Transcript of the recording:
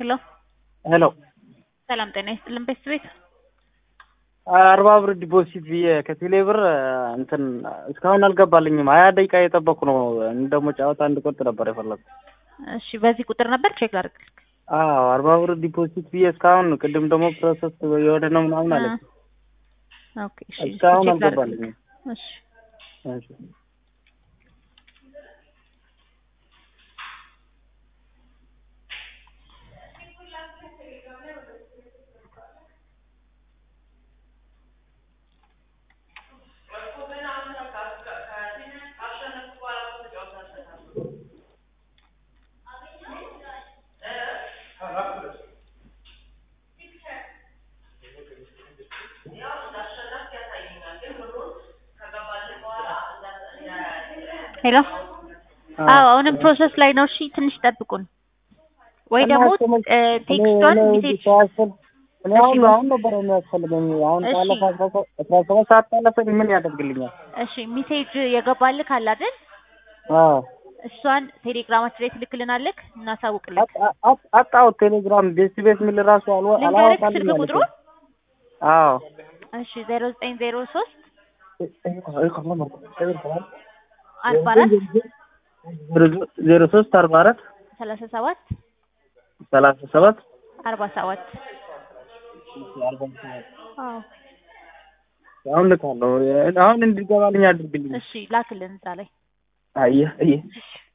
ሄሎ ሄሎ ሰላም ጤና ይስጥልን ቤት ቤት አርባ ብር ዲፖዚት ብዬ ከቴሌ ብር እንትን እስካሁን አልገባልኝም። ሀያ ደቂቃ እየጠበኩ ነው። ደግሞ ጨዋታ እንድቆጥ ነበር የፈለጉ። እሺ በዚህ ቁጥር ነበር ቼክ ላድርግልክ። አዎ አርባ ብር ዲፖዚት ብዬ እስካሁን ቅድም ደግሞ ፕሮሰስ የወደ ነው ምናምን አለ። ኦኬ እሺ እስካሁን ቼክ ላድርግልክ። አልገባልኝም። እሺ እሺ። ሄሎ አዎ አሁንም ፕሮሰስ ላይ ነው። እሺ ትንሽ ጠብቁን ወይ ደግሞ እ ቴክስቷን ሜሴጅ እኔ አሁን አሁን ነበር የሚያስፈልገኝ። አሁን እሺ። ካለፈ አስራ ሰ- አስራ ሰባት ሰዓት ካለፈኝ ምን ያደርግልኛል? እሺ ሜሴጅ የገባልክ አለ አይደል? አዎ እሷን ቴሌግራማችን ላይ ትልክልናለክ እናሳውቅልክ። አጣ- አጣ- አጣሁት ቴሌግራም ቤት ቤት የሚል ራሱ አልወ- ልንገርክ አላወጣልኝ ስልክ አለኝ። ቁጥሩ አዎ እሺ ዜሮ ዘጠኝ ዜሮ ሶስት አርባ አራት ዜሮ ሶስት አርባ አራት ሰላሳ ሰባት ሰላሳ ሰባት አርባ ሰባት አዎ አሁን ልካለሁ። አሁን እንዲገባልኝ አድርግልኝ። እሺ ላክልን እዛ ላይ አየህ አየህ